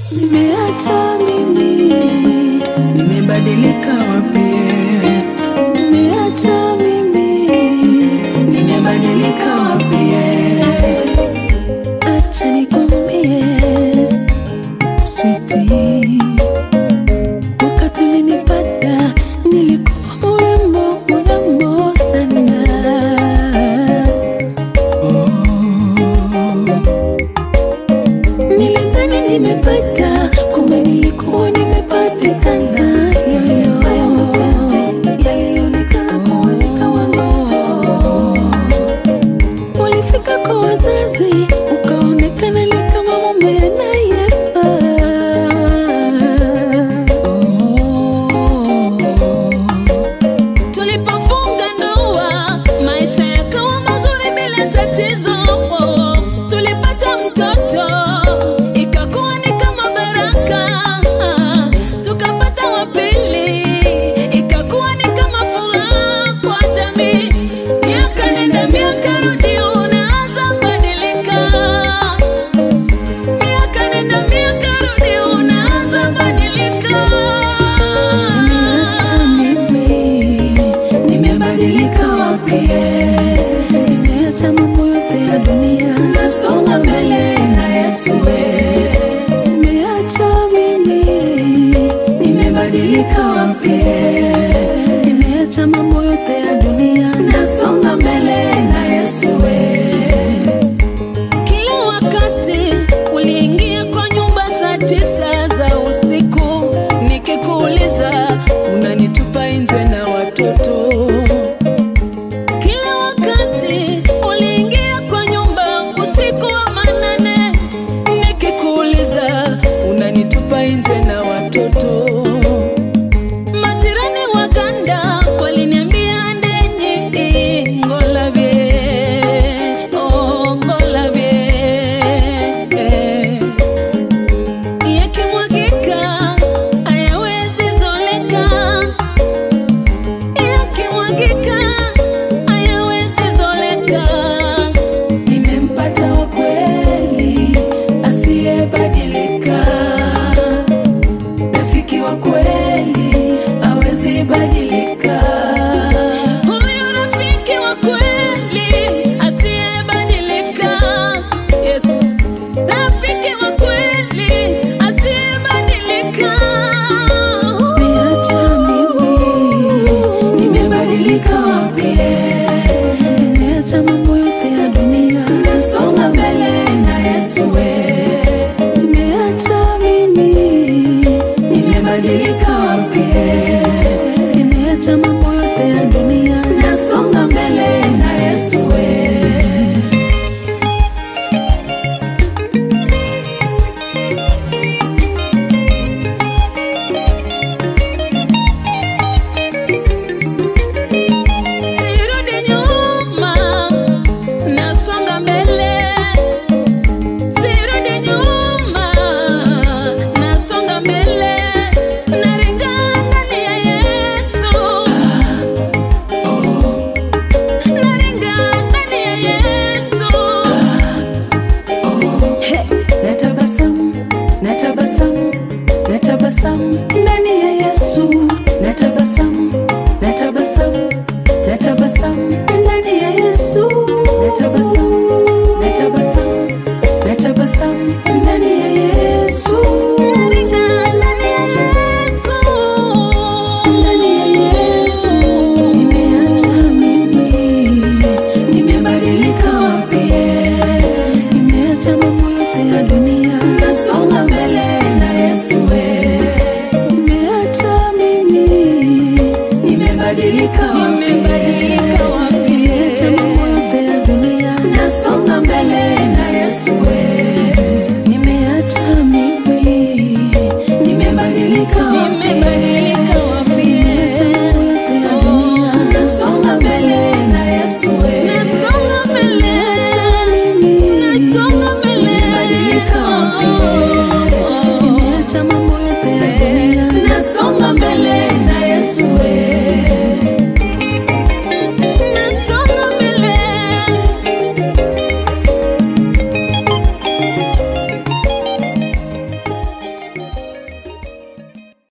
Nimeacha mimi, nimebadilika wapi? Nimeacha mimi, nimebadilika wapi? Acha nikwambie sweetie, wakati ulinipata nilikuwa mrembo mrembo sana. Oh. Nilidhani nimepata, kumbe nilikuwa nimepatikana. Yoyo. Haya mapenzi yalionekana kuwa ni kama ndoto. Ulifika kwa wazazi, ukaonekana ni kama mume anayefaa. Oh. Tulipofunga ndoa, maisha yakawa mazuri bila tatizo. Tulipata mtoto, ikakuwa ni kama baraka. Tukapata wa pili, ikakuwa ni kama furaha kwa jamii. Miaka nenda miaka rudi, unaanza badilika. Miaka nenda miaka rudi, unaanza badilika. Nimeacha mimi, nimebadilika wapi? Nimeacha mambo yote ya dunia, nasonga mbele na Yesu. Nimeacha mimi, nimebadilika wapi? Nimeacha mambo yote ya dunia, nasonga mbele na Yesu. Kila wakati uliingia kwa nyumba saa tisa za usiku, nikikuuliza unanitupa nje na watoto. Kila wakati uliingia kwa nyumba usiku wa manane, nikikuuliza unanitupa nje na watoto. Majirani waganda waliniambia ndenyi ngolabye oh ngolabye eh. yakimwagika hayawezi zoleka yakimwagika hayawezi zoleka Nimempata wa kweli asiyebadilika, rafiki wa kweli hawezi badilika. Huyu rafiki wa kweli asiyebadilika, Yesu, rafiki wa kweli asiyebadilika. Niacha mimi, nimebadilika wapi? Nimeacha mambo yote ya dunia, nasonga mbele na Yesu. Nimeacha mimi, nimebadilika wapi? Nimeacha mambo yote ya dunia, nasonga mbele na Yesu. Sirudi nyuma, nasonga mbele. Sirudi nyuma, nasonga mbele. Naringa ndani ya Yesu. Naringa ndani ya Yesu. Natabasamu, natabasamu, natabasamu ndani ya Yesu. Natabasamu, natabasamu, natabasamu ndani ya Yesu. Natabasamu, natabasamu, natabasamu ndani ya Yesu. Naringa ndani ya Yesu. Ndani ya Yesu. Nimeacha mimi, nimebadilika wapi? Nimeacha mambo yote ya dunia, nasonga mbele na Yesu. Nimeacha mimi, nimebadilika wapi? Nimebadilika wapi? Nimeacha mambo yote ya dunia, nasonga mbele na Yesu. Nimeacha mimi, nimebadilika wapi?